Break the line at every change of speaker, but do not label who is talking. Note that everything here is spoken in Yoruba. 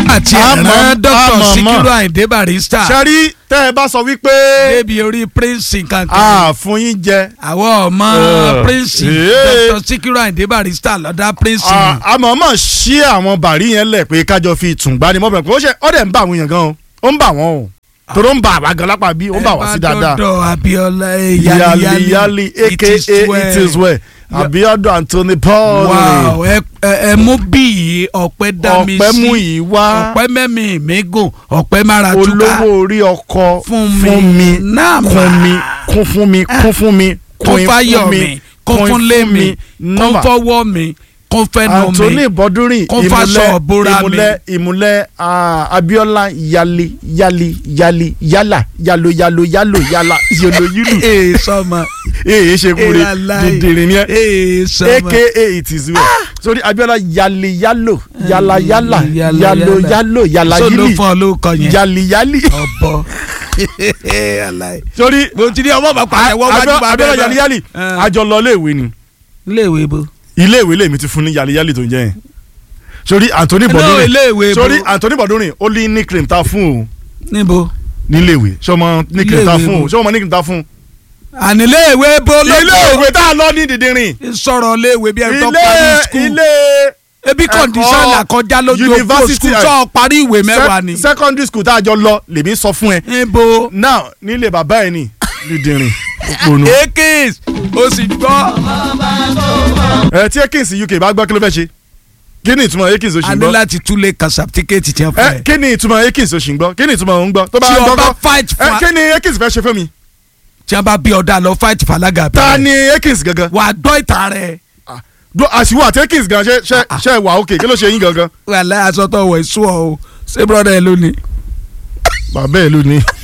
àti
Àmọ́-
ẹ̀rán dr
àmọ́-
sikiru ayinde barista
sẹ́rí tẹ́ ẹ bá sọ wípé
débi orí prince kankan
a fún yín jẹ
àwọn ọmọ
Uh,
prince
eh.
dr sikiru ayinde barista lọ́dá prince
a-
ni.
a mọ̀ mọ̀ ṣí àwọn bàrí yẹn lẹ̀ pé kájọ fi tùǹgbà ni mọ́bìnrin pé ó ṣe ó dẹ̀ ń bá àwọn èèyàn gan o ó ń bà wọ́n o tòró ń bà àwa gan lápá bí ó ń bà wá sí dáadáa.
dọ́dọ̀ abiola
yali yali aka it is well abiodun anthony paul
wow ẹ ẹ ẹ mú bí yìí ọpẹ dá mi sí
ọpẹ́ mú yìí wá
ọpẹ mẹmí mi gùn ọpẹ mára túká
olówó orí ọkọ
Fún mi.
fún mi
Náà
kún
mà.
mi kún fún mi kún fún mi
kún
queen
fáyọ
fún
mi kún fún lé mi kún
nọ́mbà
fọwọ́ mi kún fẹnu
anthony
mi
bọdúnrìn
Kún fáṣọ ìbora mi.
ìmúlẹ̀ ìmúlẹ̀ ah, abiola yali yali yali yala yalo yalo yalo yala yolo yulu
ee sọmọ
èyí ṣe kúre
Ee, aláì.
dìndìnrín ni ẹ
ee sọmọ
aka it is well sórí abiola yali yalo yala yala
Yala,
yalo
yala.
yalo yala
so ló
yili
fọ lóko yẹn
yali yali
ọbọ aláì.
sórí
mo ti ní ọmọ bàbá ẹ wọ́n wájú
Abio-
bàbá
abiola
ẹ
yali yali
Eh.
àjọ lọ iléèwé ni
iléèwé bo.
iléèwé lèmi ti fún ní yali yali tó ń jẹ yẹn sórí anthony
No,
bọdúnrin
iléèwé bo.
sórí anthony bọdúnrin ó ní nickname ta fún o
níbo.
níléèwé sọmọ nickname ta
Iléèwé
fún o
bo.
sọmọ nickname ta fún
àní iléèwé bo lóko.
iléèwé tá a lọ ní dìndìnrín
sọ̀rọ̀ iléèwé bí ẹni tó
ilé
parí skul.
ilé
ebi
ẹ̀kọ́
kọ̀ǹdíṣàn làkọjá lójú òkú
university
skul
ẹ̀-
tó parí ìwé mẹ́wàá ni.
sec- secondary school tá a jọ lọ lèmi sọ fún ẹ
níbo.
now nílé bàbá ẹ ní dídìrín òpònú.
ekis o sì gbọ́.
ẹ tí ekins uk bá gbọ́ kí ló fẹ́ ṣe kí ni ìtumọ̀ ekins oṣù
a ní
gbọ́
láti túlẹ̀ kan sàptíkẹ́ẹ̀tì tí wọ́n fẹ́.
ẹ kí ni ìtumọ̀ ekins oṣù gbọ́ kí ni ìtumọ̀ òun gbọ́ tó bá
tí
gbọ́
ọba
gbọ́
fight
ẹ
fa
kí ni ekins fẹ́ ṣe fún mi
tí wọ́n bá bí ọ̀dà lọ fight falaga
ta
bẹ̀rẹ̀.
ni ekins gangan
wà á gbọ́ ìta rẹ̀.
do àṣìwò àti ekins gan ṣe ṣe ṣe wà ókè kí ló ṣe yín gangan
wà láyé aṣọ tó wọ̀ ẹ̀ṣọ́ o ṣé brọ́dà ẹ lónìí.
bàbá ẹ ló ní.